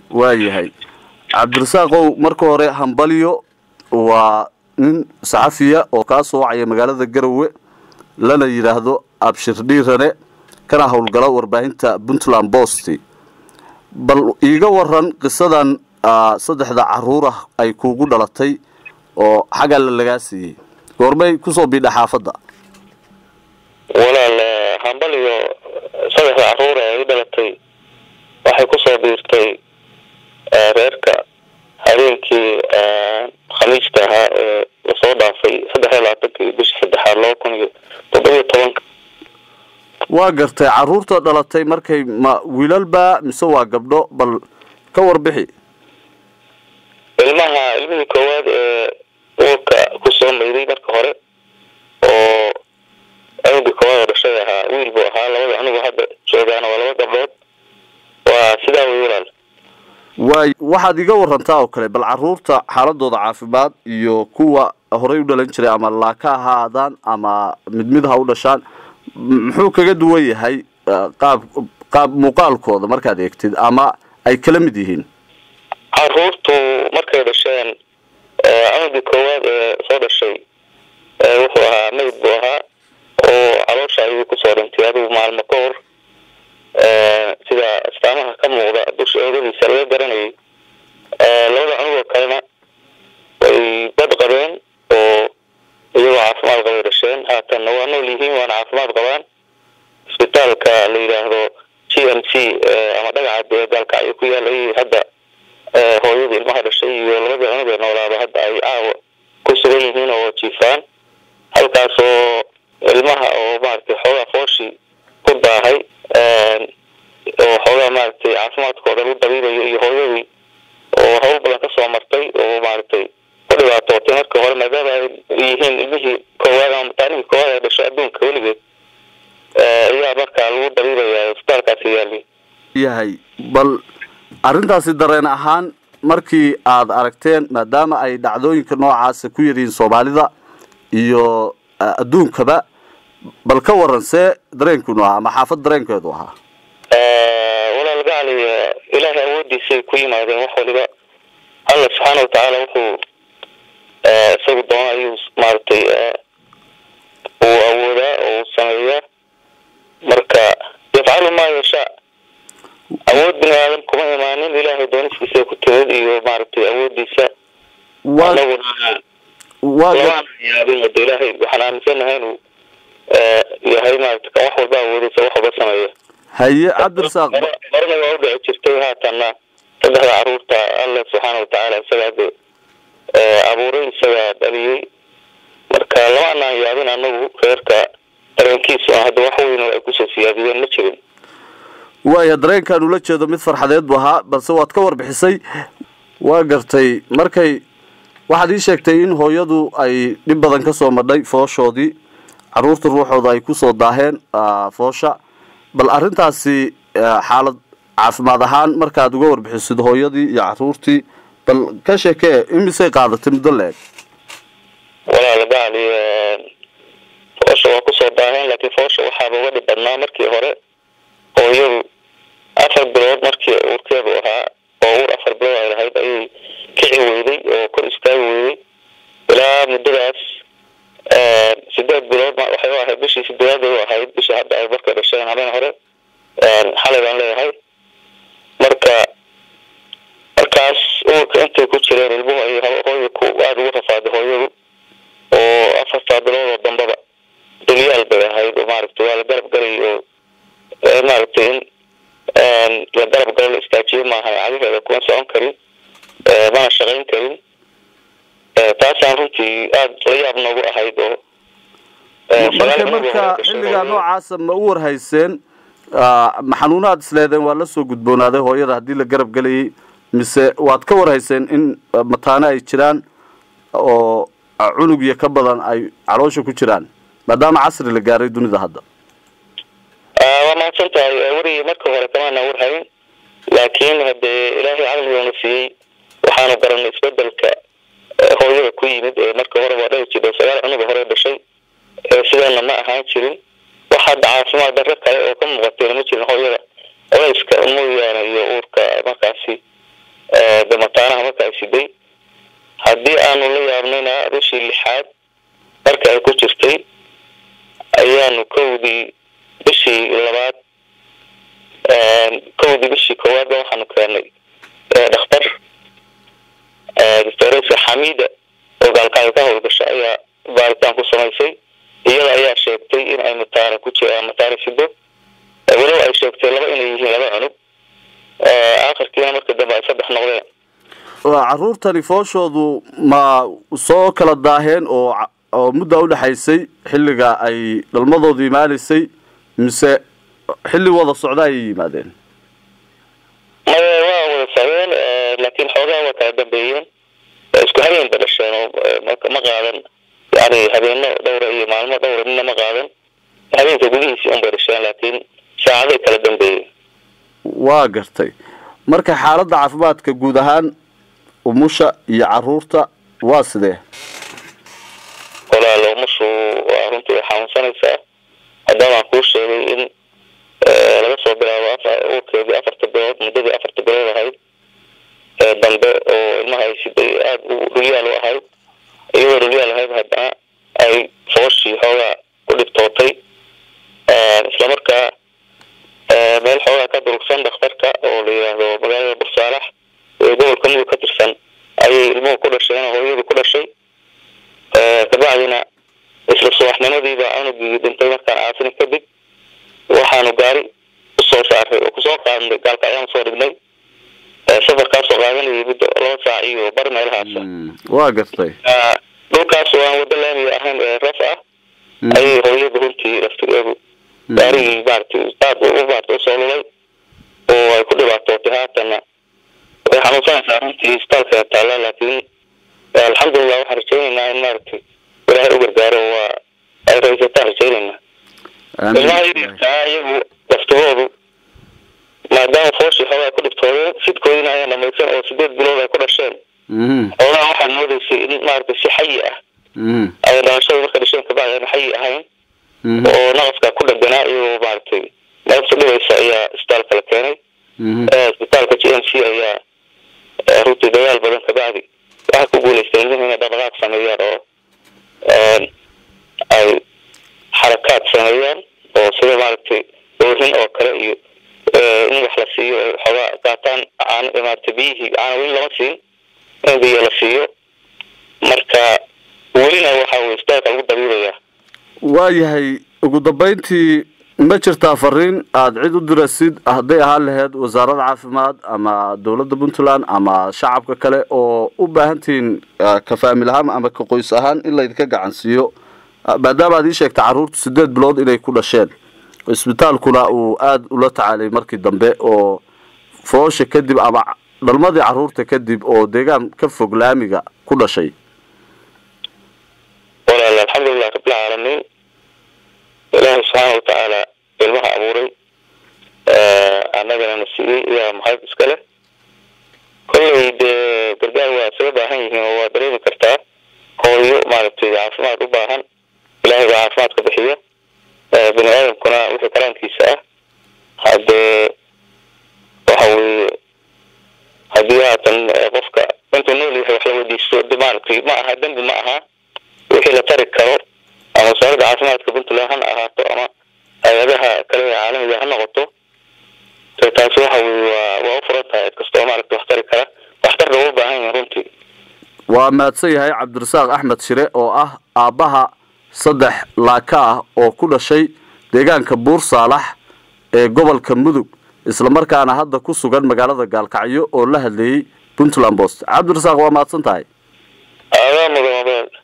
waayahay cabdirasaaqow marka hore hambalyo waa nin saxafiya oo kaa soo wacaya magaalada garowe lana yidhaahdo abshir dhiirane kana howlgala warbaahinta puntland bost bal iiga waran qisadan saddexda caruur ah ay kuugu dhalatay oo xagga la lagaa siiyey goormay kusoo biidha xaafadda walaal hambaliyo saddexda caruur ee i dhalatay waxay kusoo biirtay reerka habeenkii khamiista ahaa ee lasoo dhaafay saddex iyo labaatankii bishii saddexaad laba kun iyo toddobiyo tobanka waa gartay caruurta dhalatay markay ma wiilalba mise waa gabdho bal ka warbixi ilmaha ilmihii koowaad ee uurka kusoo mayday marka hore oo anugii koowaad oo dhashay ahaa wiil buu ahaa labada anugu hadda joogaana waa laba gabdhood waa sidaa wey walaal waay waxaad iga warantaa oo kale bal caruurta xaaladooda caafimaad iyo kuwa horey u dhalan jiray ama laaka ha ahaadaan ama mid mid ha u dhashaan muxuu kaga duwan yahay qaab qaab muuqaalkooda markaad eegtid ama ay kala mid yihiin caruurtu markay dhasheen anugii koowaad ee soo dhashay wuxuu ahaa mayd buu ahaa oo caloosha ayuu kusoo dhintay adigu maalmo ka hor sida astaamaha ka muuqda dusha eegadiisa laga garanayay labada cunugoo kalena way bad qabeen oo iyagoo caafimaad qabay dhasheen haatanna waa nool yihiin waana caafimaad qabaan isbitaalka la yidhaahdo g m c ama dhagaca dee gaalkacyo ku yaal ayay hadda hooyadii ilmaha dhashay iyo labadii cunug ee noolaaba hadda ay caawa ku sugan yihiin oo jiifaan halkaas oo ilmaha oo maaragtay xoogaa fooshii ku daahay oo xoogaa maaragtay caafimaadkooda lagu dabiibayo iyo hooyadii oo hawl badan kasoo martay oo maaragtay ku dhibaatootay markii hore maadaama ay yihiin ilmihii koowaad ama mataanihii koowaad ee dhasho adduunka weligeed ayaa markaa lagu dabiibaya isbitaalkaasi yaali yahay bal arrintaasi dareen ahaan markii aad aragteen maadaama ay dhacdooyinka noocaasa ku yaryihiin soomaalida iyo adduunkaba bal ka waran see dareenkiinu ahaa ama xaafad dareenkeedu ahaa walaal gacali ilaahay awoodiisay ku yimaadeen wax waliba alla subxaana watacaala wuxuu isagu doona ayuu maaragtay uu awoodaa oo uu sameeyaa marka yafcalu maa yashaa awood bini aadan kuma imaanin ilaahay dooniskiisa ku timid iyo maaragtay awoodiisa anaguna lamaan yaabin wada ilaahay waxaan aaminsanahay inuu yahay maarata kan wax walba awoodaysa wax walba sameeya haye cabdirasaaq horena waa u dhici jirtay haatanna saddexda caruurta alle subxaana watacaala isagaa de abuuray isagaa dhaliyey marka lama anaan yaabin anagu reerka dareenkiisu hadda wax weyn oo ay kusoo siyaadiyeen ma jirin waaya dareenkaan ula jeedo mid farxadeed bu ahaa balse waad ka warbixisay waa gartay markay waxaad ii sheegtay in hooyadu ay dhib badan kasoo madhay fooshoodii caruurta ruuxooda ay kusoo daaheen foosha bal arrintaasi xaalad caafimaad ahaan markaad uga warbixisid hooyadii iyo caruurtii bal ka sheekee imisay qaadatay muddo la-eg walaal gacali foosha waa kusoo daaheen laakiin foosha waxaaba uga dhib badnaa markii hore hooyadu afar bilood markii uurkeedu ahaa oo uur afar bilood ay lahayd ayay kici weyday oo kor istaagi weyday ilaa muddadaas sideed bilood waxay u ahayd bishii sideedaad u ahayd bishii hadda ay markay dhasheen habeen hore xalay baan leeyahay marka markaas uurka intay ku jireen ilmuhu ay hooya ku aada ugu rafaaday hooyadu oo afartaa bilood oo dambaba dulyaal bay ahayd oo maaragtay waa la garab galay oo maaragtay in la garab galo la istaajiyo maaha cagaheeda kuma socon karin mana shaqayn karin taasaan runtii aada la yaab noogu ahayd oo marka marka xilligaa noocaasa ma u warhayseen ma xanuunaad isleedeen waa la soo gudboonaaday hooyada haddii la garab gelayay mise waad ka warhayseen in mataane ay jiraan oo cunug iyo ka badan ay caloosha ku jiraan maadaama casri la gaaray dunida hadda waa mahadsan tahay werigii marka hore kamaana warhayn laakiin hadee ilaahay caqligoona siiyey waxaanu garanay isbedelka hooyada ku yimid ee marka hore waa dhahi jiro sagaal cunuga hore dhashay sideena ma ahaan jirin wax hadda caafimaad darro kale oo ka muuqatayna ma jirin hooyada culayska mooyaane iyo uurka markaasi marka ay siday haddii aanu la yaabnayna bishii lixaad marka ay ku jirtay ayaanu kowdii bishii labaad kowdii bishii koowaadba waxaanu keenay dhakhtar doctoresa xamida oo gaalkacyo ka howlgasha ayaa baaritaan ku samaysay iyada ayaa sheegtay in ay mataana ku jir mataana sido walow ay sheegtay laba inay yihiin laba cunug akhirkiina marka dambe ay saddex noqdeen caruurtani fooshoodu ma soo kala daaheen oo oo muddaa udhexaysay xilliga ay dhalmadoodu imaanaysay mise xilli wada socda ayay yimaadeen maya waa wada socdeen laakiin xoogaa waa kala dambeeyeen isku habeen ba dhasheen oo ma qaadan yani habeeno dhowra iyo maalmo dhowra midna ma qaadan habeenka gudihiisii un bay dhasheen laakiin saacaday kala dambeeyeen waa gartay marka xaaladda caafimaadka guud ahaan umusha iyo caruurta waa sidee walaal umushu waa runtii way xanuunsanaysaa haddaamaan kuu sheegay in laga soo bilaabo urkeedii afarta bilood muddadii afarta bilood ahayd ee dambe oo ilmaha ay siday aada u dhulyaal u ahayd iyadoo dhulyaal ahayd haddana ay fooshii xoogaa ku dhibtootay islamarkaa meel xoogaa ka durugsan dhakhtarka oo la yidhaahdo magaalada bursaalax ee gobolka mudug ka tirsan ayay ilmuhu ku dhasheen oo hooyadii ku dhashay kabacdina isla subaxnimadiiba cunugii dhintay markaan aasini kadib waxaanu gaari usoo saaray oo kusoo qaadnay gaalka ayaan soo dhignay safarkaasoo qaadanayay muddo laba saac iyo bar meelahaasa waa gartay dhulkaas oo aan wado laamiga ahayn ee ras ah ayay hooyada runtii laftigeedu gaarigii maaragtay aad u maarata usoo lulay oo ay ku dhibaatootay haatana way xanuunsanaysaa runtii isbitaalka taalla laakiin alxamdulilah waxaan rajaynaynaa in maaragtay ilaahay u gargaaro waa ay raysataan rajaynaynaa ilmaha yaryarkaa iyagu laftigoodu maadaama fooshii xoogaa ku dhibtoodeen sidkoodina ayaa dhamaysan oo sideed bilood ay ku dhasheen xoogaa waxaad moodaysay in maaragtay si xayi ah ay dhalashada marka dhasheen kabacdi aan xayi ahayn oo naqaskaa ku dhaganaa iyagoo maaragtay naqasta dhibaysa ayaa isbitaalka la keenay isbitaalka g m c ayaa runtii dadaal badan kabacdi waxay ku guuleysteen ilmuhu inay dhaqdhaqaaq sameeyaan oo ay xarakaad sameeyaan oo sida maaragtay oohin oo kale iyo in wax la siiyo xoogaa qaataan aan maaragtay biyihii caana weli lama siin in biyo la siiyo marka welina waxa weye isbitaalka lagu dabiibayaa waayahay ugu dambeyntii ma jirtaa fariin aada cid u dirasid hadday ahaan laheyd wasaaradda caafimaad ama dowladda puntland ama shacabka kale oo u baahantihiin ka faamil ahaan ama ka qoys ahaan in laydinka gacansiiyo maadaama aad ii sheegtay carruurtu sideed bilood inay ku dhasheen isbitaalkuna uu aada ula tacaalay markii dambe oo foosha kadib ama dhalmadii carruurta kadib oo deegaan ka fog laamiga ku dhashay walaal alxamdulilah rabbilcaalamiin ilaahay subxaana watacaala ilmaha abuuray annagana na siiyey iyaa mahad iska leh kollay dee gargaar waa isaga baahan yihiin oo waa dareemi kartaa hooyo maaragtay caafimaad u baahan ilaahay baa caafimaadka bixiya bini aadamkuna wixii karaankiisa ah haddee waxa weeye haddii haatan qofka intuu nool yahay wax la weydiisto de maaragtay ma aha dembi ma aha wixii la tari karo ama wasaaradda caafimaadka puntland hana ahaato ama hay-adaha kale ee caalamiga ha noqoto taasi waxa weye waa waa u furan tahay cid kasta oo maaragta wax tari kara waxtarka uga baahan yahin runtii waa mahadsan yahay cabdirasaaq axmed shire oo ah aabbaha saddex laaka ah oo ku dhashay deegaanka buur saalax ee gobolka mudug islamarkaana hadda ku sugan magaalada gaalkacyo oo la hadleeyey puntland post cabdirasaaq waa mahadsan tahay aadaa mudan